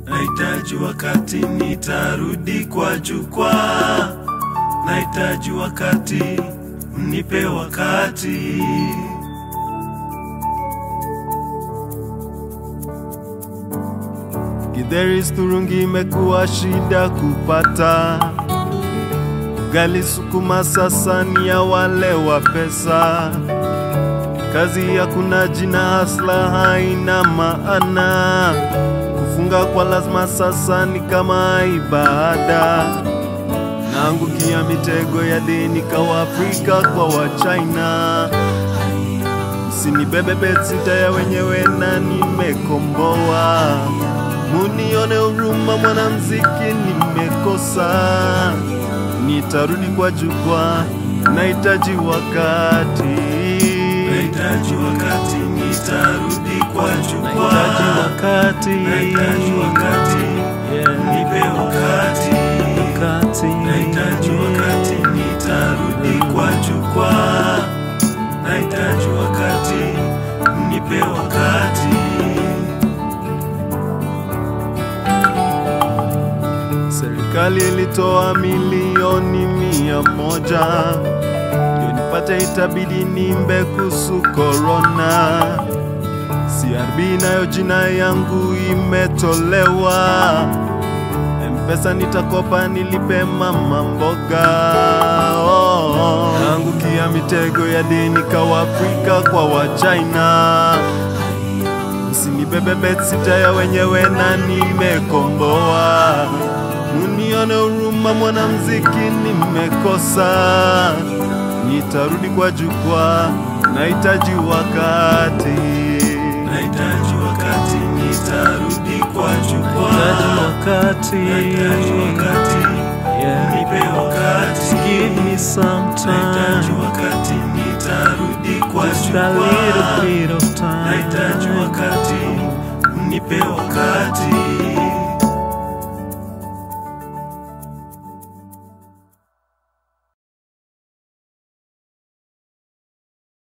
Nahitaji wakati nitarudi kwa jukwaa, nahitaji wakati, mnipe wakati. Githeri sturungi imekuwa shida kupata, ugali sukuma sasa ni ya wale wa pesa. Kazi hakuna jina, hasla haina maana. Kufunga kwa lazima sasa ni kama ibada. Naangukia mitego ya deni kawa Afrika kwa Wachina. Msinibebe betsita ya wenyewe na nimekomboa. Munione huruma, mwanamziki nimekosa. Nitarudi kwa jukwaa, nahitaji wakati. Nahitaji wakati, nitarudi kwa jukwaa. Nahitaji wakati. Nahitaji wakati, Yeah. nipe wakati. Wakati. Nahitaji wakati, nitarudi kwa jukwaa. Nahitaji wakati, nipe wakati. Serikali ilitoa milioni mia moja ndio nipate, itabidi nimbe kuhusu korona. CRB nayo jina yangu imetolewa. Mpesa nitakopa nilipe mama mboga. Oh, oh. Naangukia mitego ya deni kawa Afrika kwa Wachina. Msinibebe betsita ya wenyewe na nimekomboa. Munione huruma, mwanamziki nimekosa. Nitarudi kwa jukwaa, nahitaji wakati. Nahitaji wakati, nitarudi kwa Nahitaji jukwaa. wakati. Nahitaji wakati, Yeah. nipe wakati. Give me some Nahitaji time. wakati, nitarudi kwa Just a jukwaa. little bit of time. Nahitaji wakati, nipe wakati.